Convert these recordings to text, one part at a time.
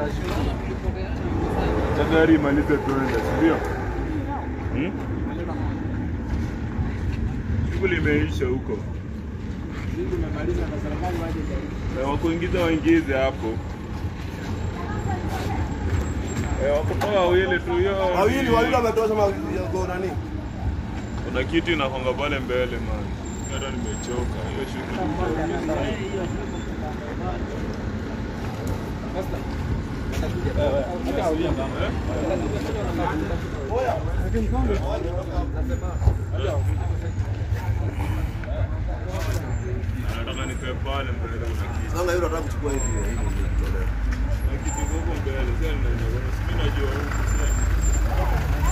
Acha gari imalize tuende, si ndio? Hmm? Shughuli imeisha huko. Eh, Wakuingiza waingize hapo. Eh, wakutoa wawili tu hiyo. Wawili wawili wametosha ma- go nani? Kuna kitu inakonga pale mbele man. Hata nimechoka hiyo shughuli. Nataka nikae pale mbele kuna kitu. Sasa yule anataka kuchukua hivi hivi ndio kitoleo. Na kitu kiko huko mbele. Sasa ninajua. Sisi najua huko. Sasa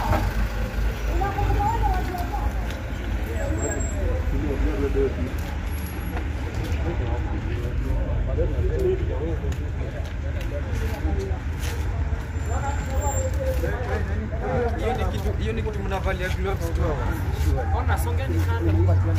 Hiyo ni kitu hiyo ni kitu mnavalia gloves tu hapo. Ona songeni kando.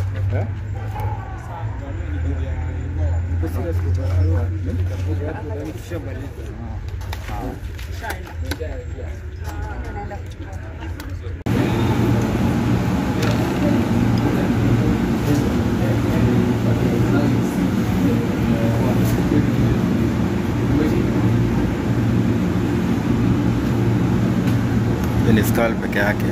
Hiyo ni skull peke yake.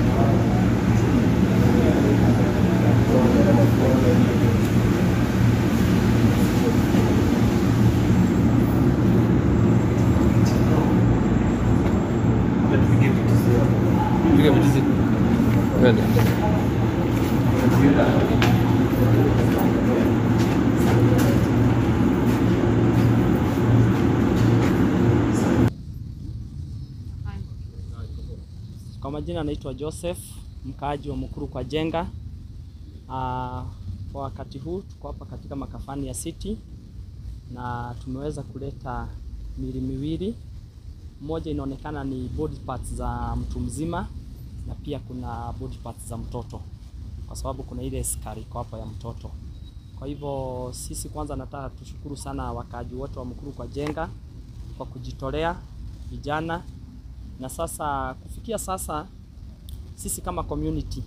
Kwa majina naitwa Joseph, mkaaji wa Mukuru kwa Jenga. Ah, Kwa wakati huu tuko hapa katika makafani ya City na tumeweza kuleta miili miwili. Moja inaonekana ni body parts za mtu mzima na pia kuna body parts za mtoto, kwa sababu kuna ile skari iko hapa ya mtoto. Kwa hivyo sisi kwanza nataka tushukuru sana wakaaji wote wa Mukuru kwa Jenga kwa kujitolea vijana na sasa kufikia sasa sisi kama community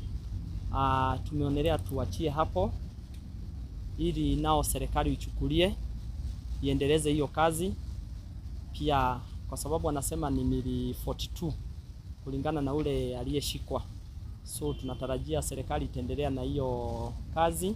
uh, tumeonelea tuachie hapo ili nao serikali ichukulie iendeleze hiyo kazi pia, kwa sababu wanasema ni mili 42 kulingana na ule aliyeshikwa, so tunatarajia serikali itaendelea na hiyo kazi,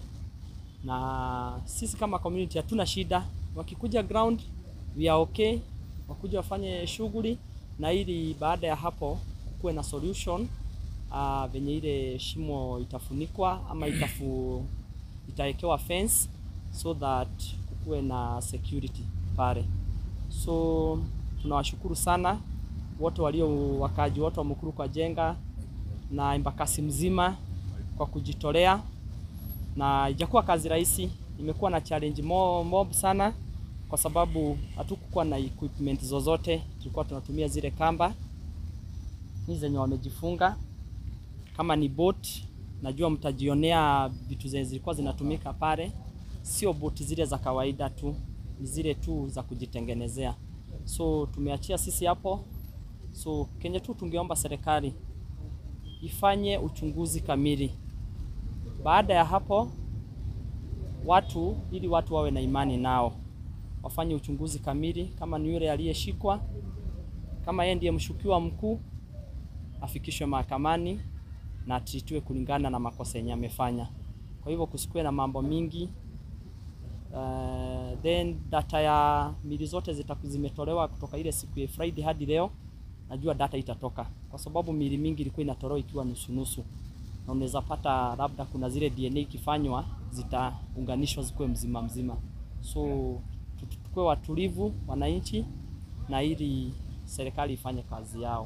na sisi kama community hatuna shida, wakikuja ground we are okay, wakuja wafanye shughuli na ili baada ya hapo kukuwe na solution uh, venye ile shimo itafunikwa ama itafu, itawekewa fence so that kukuwe na security pale. So tunawashukuru sana wote walio wakaji wote wa Mukuru kwa Jenga na Embakasi mzima kwa kujitolea, na ijakuwa kazi rahisi, imekuwa na challenge mo- mob sana kwa sababu hatukukuwa na equipment zozote, tulikuwa tunatumia zile kamba hizi zenye wamejifunga. Kama ni boat, najua mtajionea vitu zenye zilikuwa zinatumika pale, sio boti zile za kawaida tu, ni zile tu za kujitengenezea. So tumeachia sisi hapo. So kenye tu tungeomba serikali ifanye uchunguzi kamili. Baada ya hapo watu, ili watu wawe na imani nao wafanye uchunguzi kamili, kama ni yule aliyeshikwa, kama yeye ndiye mshukiwa mkuu, afikishwe mahakamani na atritiwe kulingana na makosa yenye amefanya. Kwa hivyo kusikue na mambo mingi. Uh, then data ya mili zote zitaku zimetolewa kutoka ile siku ya Friday hadi leo, najua data itatoka, kwa sababu mili mingi ilikuwa inatolewa ikiwa nusu nusu, na unaweza pata labda kuna zile DNA ikifanywa zitaunganishwa zikuwe mzima mzima, so tukue watulivu wananchi, na ili serikali ifanye kazi yao.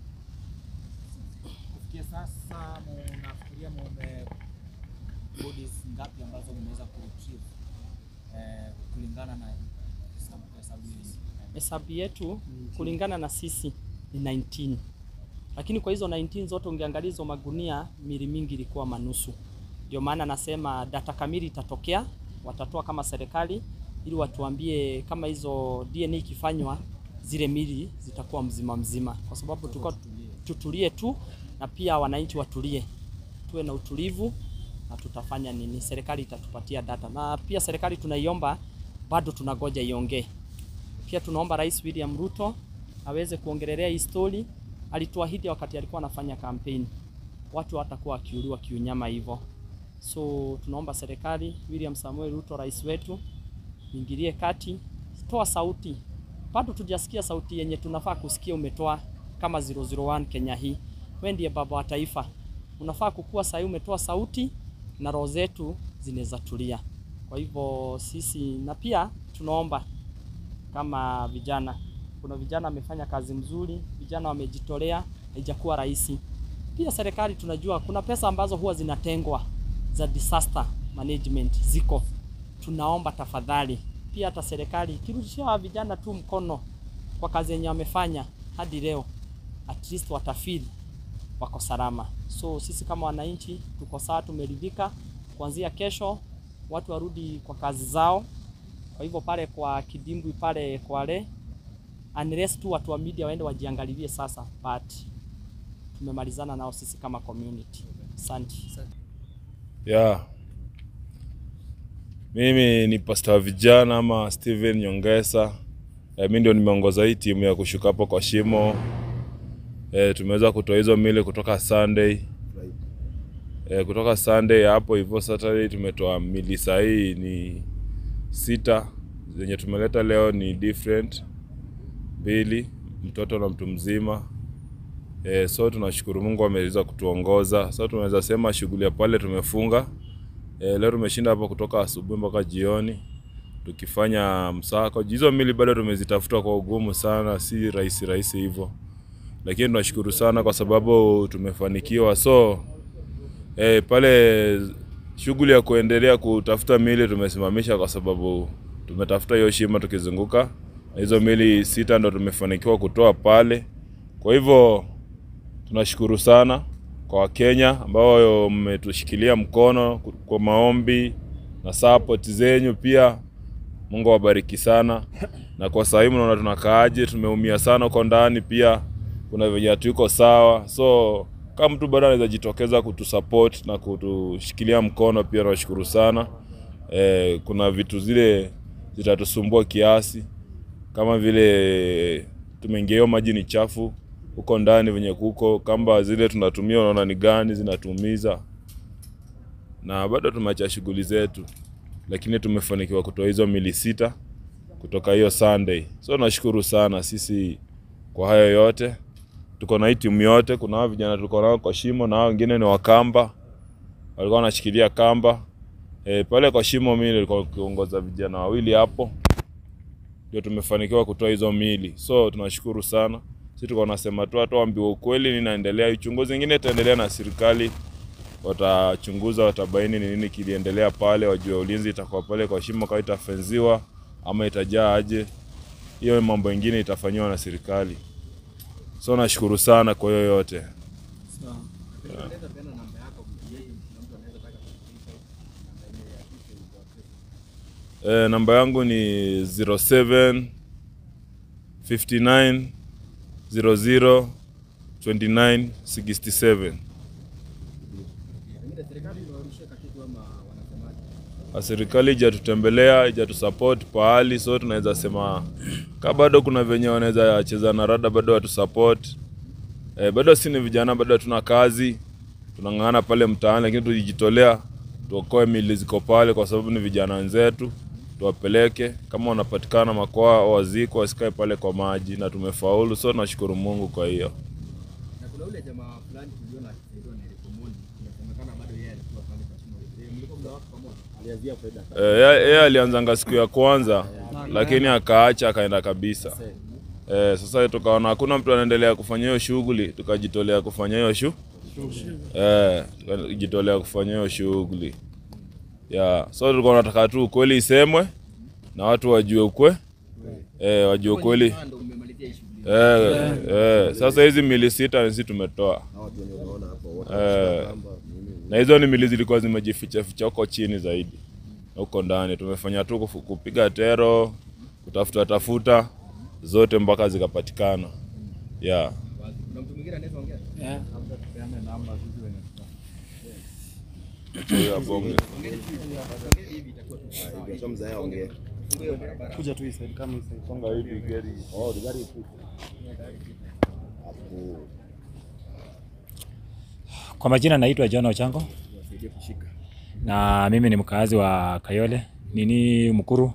Kufikia sasa mnafikiria mume bodies ngapi ambazo mmeweza kuretrieve eh, kulingana na hesabu hesabu yenu? Hesabu yetu kulingana na sisi ni 19, lakini kwa hizo 19 zote ungeangalia hizo magunia, mili mingi ilikuwa manusu. Ndio maana nasema data kamili itatokea, watatoa kama serikali ili watuambie kama hizo DNA ikifanywa zile mili zitakuwa mzima mzima, kwa sababu tuko tutulie tu, na pia wananchi watulie, tuwe na utulivu na tutafanya nini, serikali itatupatia data, na pia serikali tunaiomba, bado tunagoja iongee. Pia tunaomba Rais William Ruto aweze kuongelelea hii story. Alituahidi wakati alikuwa anafanya kampeni, watu watakuwa wakiuliwa kiunyama hivyo. So tunaomba serikali, William Samuel Ruto, rais wetu, ingilie kati, toa sauti. Bado tujasikia sauti yenye tunafaa kusikia, umetoa kama 001 Kenya hii. Wewe ndiye baba wa taifa, unafaa kukua sahii, umetoa sauti na roho zetu zinaweza tulia. Kwa hivyo sisi, na pia tunaomba kama vijana, kuna vijana wamefanya kazi mzuri, vijana wamejitolea, haijakuwa rahisi. Pia serikali tunajua kuna pesa ambazo huwa zinatengwa za disaster management ziko, tunaomba tafadhali, pia hata serikali ikirudishia hawa vijana tu mkono kwa kazi yenye wamefanya hadi leo, at least watafeel wako salama. So sisi kama wananchi tuko sawa, tumeridhika. Kuanzia kesho watu warudi kwa kazi zao. Kwa hivyo pale kwa kidimbwi pale Kwale, unless tu watu wa media waende wajiangalilie sasa, but tumemalizana nao sisi kama community. Asante. Yeah. Mimi ni pasta wa vijana ama Steven Nyongesa. E, mi ndio nimeongoza hii timu ya kushuka hapo kwa shimo. E, tumeweza kutoa hizo mili kutoka Sunday. E, kutoka Sunday hapo hivyo Saturday tumetoa mili sahii ni sita zenye tumeleta leo ni different mbili, mtoto na mtu mzima. E, so tunashukuru Mungu ameweza kutuongoza. So tunaweza sema shughuli ya pale tumefunga. E, leo tumeshinda hapo kutoka asubuhi mpaka jioni tukifanya msako. Hizo mili bado tumezitafuta kwa ugumu sana, si rahisi rahisi hivyo, lakini tunashukuru sana kwa sababu tumefanikiwa. So e, pale shughuli ya kuendelea kutafuta mili tumesimamisha kwa sababu tumetafuta hiyo shima tukizunguka, na hizo mili sita ndo tumefanikiwa kutoa pale. Kwa hivyo tunashukuru sana kwa Wakenya ambao mmetushikilia mkono kwa maombi na support zenyu pia. Mungu awabariki sana. Na kwa sasa hivi mnaona tunakaaje, tumeumia sana huko ndani, pia kuna venye hatuko sawa, so kama mtu bado anaweza jitokeza kutusupport na kutushikilia mkono, pia tunashukuru sana. E, kuna vitu zile zitatusumbua kiasi kama vile tumeingia hiyo maji ni chafu huko ndani venye kuko kamba zile tunatumia, unaona ni gani zinatumiza, na bado tumeacha shughuli zetu, lakini tumefanikiwa kutoa hizo mili sita kutoka hiyo Sunday. So nashukuru sana sisi kwa hayo yote, tuko na hii timu yote. Kuna hao vijana tuko nao kwa shimo na hao wengine ni wakamba, walikuwa wanashikilia kamba e, pale kwa shimo. Mimi nilikuwa kiongoza vijana wawili hapo, ndio tumefanikiwa kutoa hizo mili. So tunashukuru sana sisi tuko nasema tu hata waambiwe ukweli ninaendelea. Uchunguzi wengine itaendelea na serikali, watachunguza, watabaini ni nini kiliendelea pale, wajue ulinzi itakuwa pale kwa shimo, kama itafenziwa ama itajaa aje. Hiyo mambo mengine itafanyiwa na serikali. So nashukuru sana kwa hiyo yote. E, namba yangu ni 07 59 00 29 67. Na serikali ijatutembelea ijatusupport pahali, so tunaweza sema ka bado kuna venye wanaweza cheza na rada, bado watusupport. E, bado si ni vijana, bado hatuna kazi, tunang'ang'ana pale mtaani, lakini tujijitolea tuokoe mili ziko pale, kwa sababu ni vijana wenzetu, tuwapeleke kama wanapatikana makoa waziko, wasikae pale kwa maji, na tumefaulu, so nashukuru Mungu kwa hiyo. Na kuna ule jamaa fulani tuliona akisaidiwa na Eric Omondi, inasemekana bado yeye alikuwa pale kwa shimo. Eh, Mlikuwa mnawaka pamoja? Alianzia faida. Eh, yeye yeye alianzanga siku ya kwanza lakini akaacha akaenda kabisa. Eh, sasa tukaona hakuna mtu anaendelea kufanya hiyo shughuli, tukajitolea kufanya hiyo shu eh, tukajitolea kufanya hiyo shughuli yeah. So tulikuwa tunataka tu ukweli isemwe na watu wajue ukwe eh, wajue ukweli Ah, ndo mmemalizia hii shughuli. eh, eh. Sasa hizi mili sita sisi tumetoa Hao watu wenye unaona hapo wote Eh. kamba, mimi na hizo ni mili zilikuwa zimejificha ficha huko chini zaidi huko ndani. Tumefanya tu kufu- kupiga tero, kutafuta tafuta zote mpaka zikapatikana. Yeah. Kuna mtu mwingine anaweza ongea? Huyo abonge. Sio mzee ongea. Kuja tu hii side kama hii side. Songa hivi gari. Oh, the gari ipo. Hapo. Kwa majina naitwa John Ochango Nisaidie kushika. na mimi ni mkaazi wa Kayole nini Mkuru,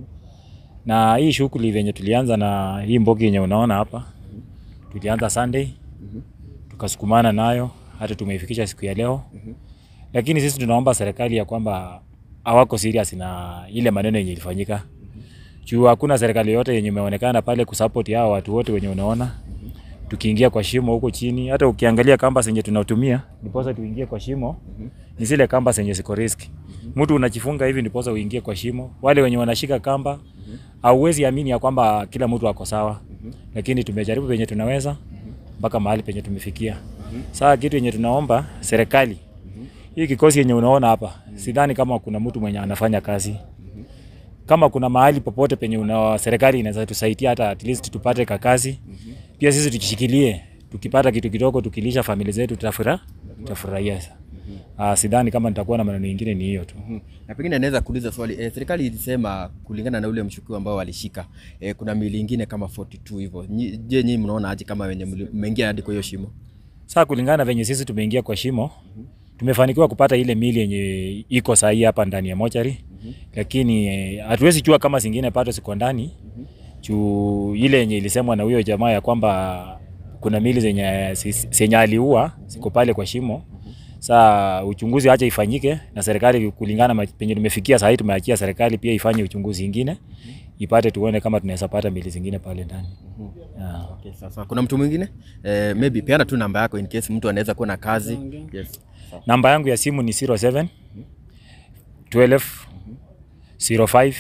na hii shughuli venye tulianza na hii mbogi yenye unaona hapa, tulianza Sunday tukasukumana nayo hata tumeifikisha siku ya leo, lakini sisi tunaomba serikali ya kwamba hawako serious na ile maneno yenye ilifanyika juu hakuna serikali yote yenye imeonekana pale kusupport hao watu wote wenye unaona tukiingia kwa shimo huko chini. Hata ukiangalia kamba zenye tunatumia ndiposa tuingie kwa shimo ni zile kamba zenye ziko riski. Mtu unachifunga hivi ndiposa uingie kwa shimo. Wale wenye wanashika kamba hauwezi amini ya kwamba kila mtu ako sawa, lakini tumejaribu penye tunaweza mpaka mahali penye tumefikia. Sasa kitu yenye tunaomba serikali, hii kikosi yenye unaona hapa, sidhani kama kuna mtu mwenye anafanya kazi kama kuna mahali popote penye una serikali inaweza tusaidia hata at least tupate kakazi pia sisi tukishikilie tukipata kitu kidogo tukilisha familia zetu tutafura tutafurahia uh, sidhani kama nitakuwa na maneno mengine ni hiyo tu Na pengine naweza kuuliza swali eh, serikali ilisema kulingana na ule mshukiwa ambao walishika eh, kuna mili ingine kama 42 hivyo. Nyi- Je, nyinyi mnaona aje kama wenye mli- mmeingia hadi kwa hiyo shimo? Sasa kulingana na venye sisi tumeingia kwa shimo, tumefanikiwa kupata ile mili yenye iko sahihi hapa ndani ya mochari, lakini eh, hatuwezi jua kama zingine bado ziko ndani juu ile yenye ilisemwa na huyo jamaa ya kwamba kuna mili zenye zenye aliua ziko pale kwa shimo. Saa uchunguzi acha ifanyike na serikali, kulingana na penye tumefikia sasa, tumeachia serikali pia ifanye uchunguzi ingine ipate tuone kama tunaweza pata mili zingine pale ndani. Yeah. Okay, sasa kuna mtu mwingine eh, maybe peana tu namba yako in case mtu anaweza kuwa na kazi. Yes. Namba yangu ya simu ni 07 12 05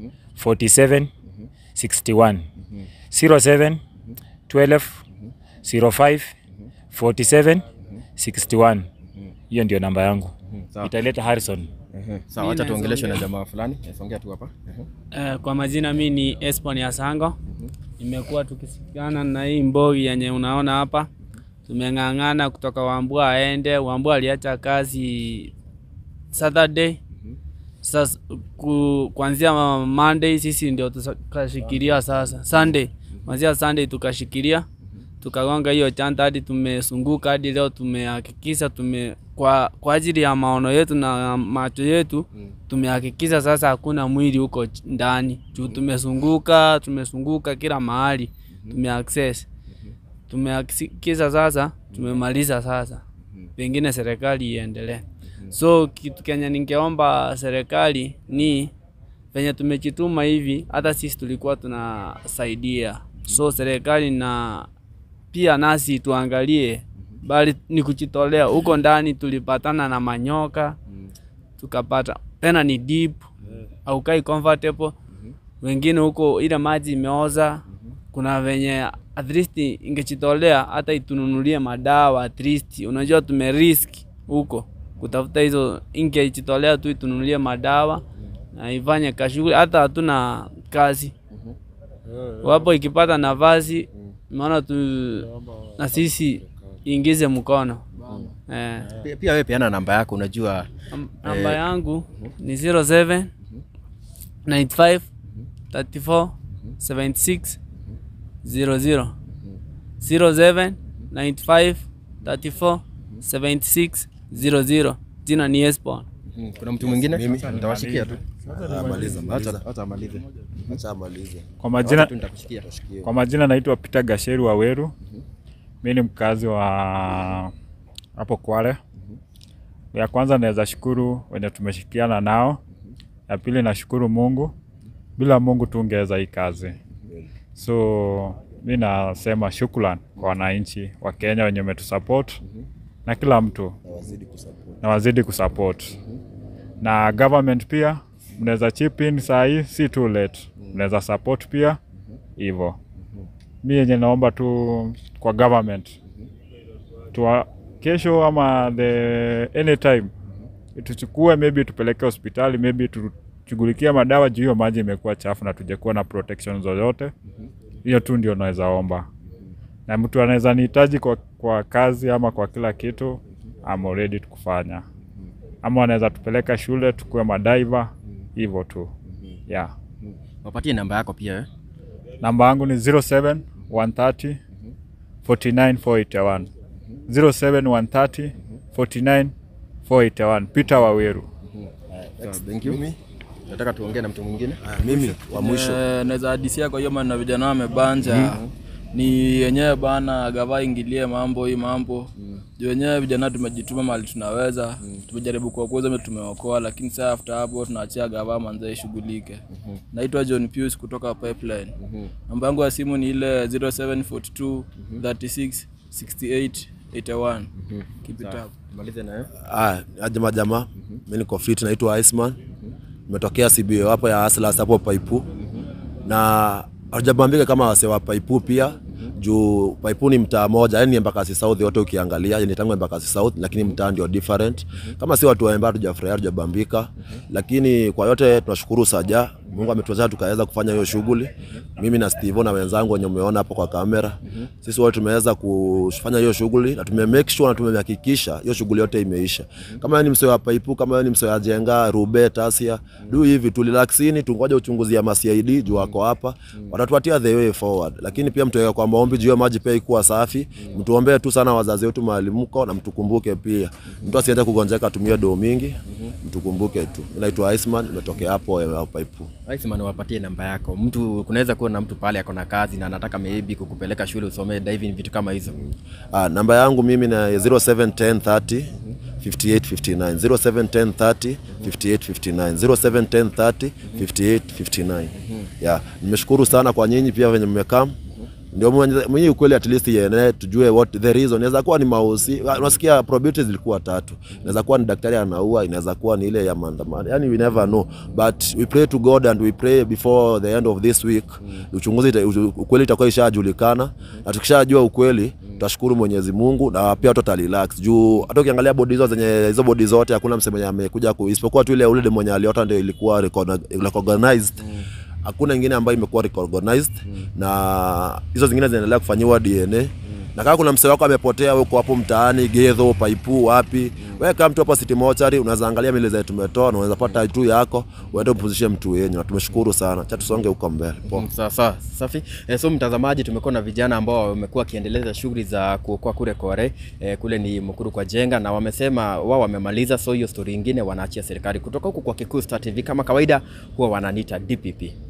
47 61 07 12 05 47 61. Hiyo ndio namba yangu. Sawa. Italeta Harrison. Ehe. Sawa, acha tuongeleshwe na jamaa fulani. Eh, Songea tu hapa. Ehe. Eh, kwa majina mi ni Espon ya Sango. Nimekuwa tukisikana na hii mbogi yenye unaona hapa, tumeng'ang'ana kutoka Wambua aende. Wambua aliacha kazi Saturday. Sasa ku, kuanzia Monday sisi ndio tukashikilia sasa. Sunday, kuanzia Sunday tukashikilia tukagonga hiyo chanta hadi tumesunguka hadi leo tumehakikisha tume kwa, kwa ajili ya maono yetu na macho yetu tumehakikisha sasa hakuna mwili huko ch- ndani juu tumesunguka tumesunguka kila mahali tumeaccess tumehakikisha sasa tumemaliza sasa pengine serikali iendelee so kitu kenye ningeomba serikali ni venye tumejituma hivi hata sisi tulikuwa tunasaidia so serikali na pia nasi tuangalie bali ni kujitolea huko ndani tulipatana na manyoka tukapata tena ni deep aukai comfortable wengine huko ile maji imeoza kuna venye at least ingejitolea hata itununulie madawa at least unajua tumerisk huko kutafuta hizo ingejitolea tu itununulie madawa na ifanye kashughuli hata hatuna kazi wapo ikipata nafasi maana tu na sisi ingize mkono eh. Pia- Pia wewe peana namba yako unajua Nam- Namba yangu ni 07 95 34 76 00 07 95 34 76 00. Jina ni Espon. mm, kuna mtu mwingine nitawashikia tu. Maliza, Acha acha amalize. acha amalize. Kwa majina, Tu nitakushikia. kwa majina naitwa Peter Gasheru Waweru. Mimi ni mkazi wa hapo Kwale. Ya kwanza naweza shukuru wenye tumeshikiana nao. Ya pili nashukuru Mungu. Bila Mungu tungeweza hii kazi. So mi nasema shukran kwa wananchi wa Kenya wenye wametusupport na kila mtu Na wazidi kusupport. na wazidi kusupport na government pia mnaweza chip in saa hii, si too late, mnaweza support pia hivyo. Mi yenye naomba tu kwa government tuwa, kesho ama the anytime tuchukue maybe tupeleke hospitali maybe tu, shughulikia madawa juu hiyo maji imekuwa chafu na tujakuwa na protection zozote. Hiyo tu ndio naweza omba, na mtu anaweza nihitaji kwa, kwa kazi ama kwa kila kitu, I'm ready kufanya, ama wanaweza tupeleka shule tukuwe madaiva hivyo tu yeah. Wapatie namba yako pia eh? Namba yangu ni 07 130 49 481 07 130 49 481 Peter Waweru. Thank you. Nataka tuongee na mtu mwingine. Ah, mimi wa mwisho Eh, naweza hadisia kwa hiyo maneno vijana wamebanja ni yenyewe bana gava ingilie mambo hii mambo juu wenyewe vijana tumejituma mali tunaweza tumejaribu kuokoza tumeokoa lakini saa after hapo tunaachia gava manze ishughulike naitwa John Pius kutoka Pipeline namba yangu ya simu ni ile 0742 36 68 81 keep it up Malize na ah, aje majamaa mi niko fit naitwa Iceman nimetokea CBO hapo ya Aslas hapo Paipu na hajabambika kama wase wa Paipu pia juu Paipu ni mtaa moja, yani Embakasi South yote ukiangalia, yani tangu Embakasi South, lakini mtaa ndio different. Kama si watu wa Emba hatujafurahia, hatujabambika, lakini kwa yote tunashukuru Saja, Mungu ametuwezesha tukaweza kufanya hiyo shughuli. Mimi na Steve na wenzangu wenye umeona hapo kwa kamera, sisi wote tumeweza kufanya hiyo shughuli na tume make sure na tumehakikisha hiyo shughuli yote imeisha. Kama wewe ni msee wa Paipu, kama wewe ni msee wa Jenga, Rube, Tasia, do hivi tu relaxini, tungoje uchunguzi ya MCID juu wako hapa, watatupatia the way forward. Lakini pia mtuweke kwa maombi juu ya maji pia ikuwa safi, mtuombee tu sana wazazi wetu mahali mko, na mtukumbuke pia, mtu asiende kugonjeka atumie doo mingi, mtukumbuke tu. Mimi naitwa Iceman, nimetokea hapo eh, Paipu. Iceman, wapatie namba yako. Mtu kunaweza kuwa na mtu pale ako na kazi na anataka maybe kukupeleka shule usomee diving, vitu kama hizo. Ah, namba yangu mimi na 071030 5859 071030 5859 071030 5859 yeah. Nimeshukuru sana kwa nyinyi pia venye mmekaa ndio mwenye mwenye ukweli at least yene tujue what the reason. Inaweza kuwa ni mausi, unasikia probabilities zilikuwa tatu. Inaweza kuwa ni daktari anaua, inaweza kuwa ni ile ya maandamano. Yani we never know. But we pray to God and we pray before the end of this week. Uchunguzi ita- uchu- ukweli itakuwa ishajulikana na tukishajua ukweli tutashukuru Mwenyezi Mungu na pia tuta relax juu hata ukiangalia bodi hizo zenye hizo bodi zote hakuna msemo mwenye amekuja ku isipokuwa tu ile ule mwenye aliota ndio ilikuwa recogni- recognized hakuna ingine ambayo imekuwa recognized na hizo zingine zinaendelea kufanyiwa DNA na kama kuna msee wako amepotea huko hapo mtaani Gedho, Paipu, wapi, wewe kama mtu hapo City Mortuary unaweza angalia mili zetu tumetoa na unaweza pata tu yako uende upumzishe mtu wenyu, na tumeshukuru sana. Cha tusonge huko mbele. Poa. Mm, Sawa sawa, safi. E, so mtazamaji, tumekuwa na vijana ambao wamekuwa wakiendeleza shughuli za kuokoa kule Kore e, kule ni Mukuru kwa Jenga, na wamesema wao wamemaliza, so hiyo story ingine wanaachia serikali. Kutoka huku kwa Kikuyu Star TV, kama kawaida, huwa wananiita DPP.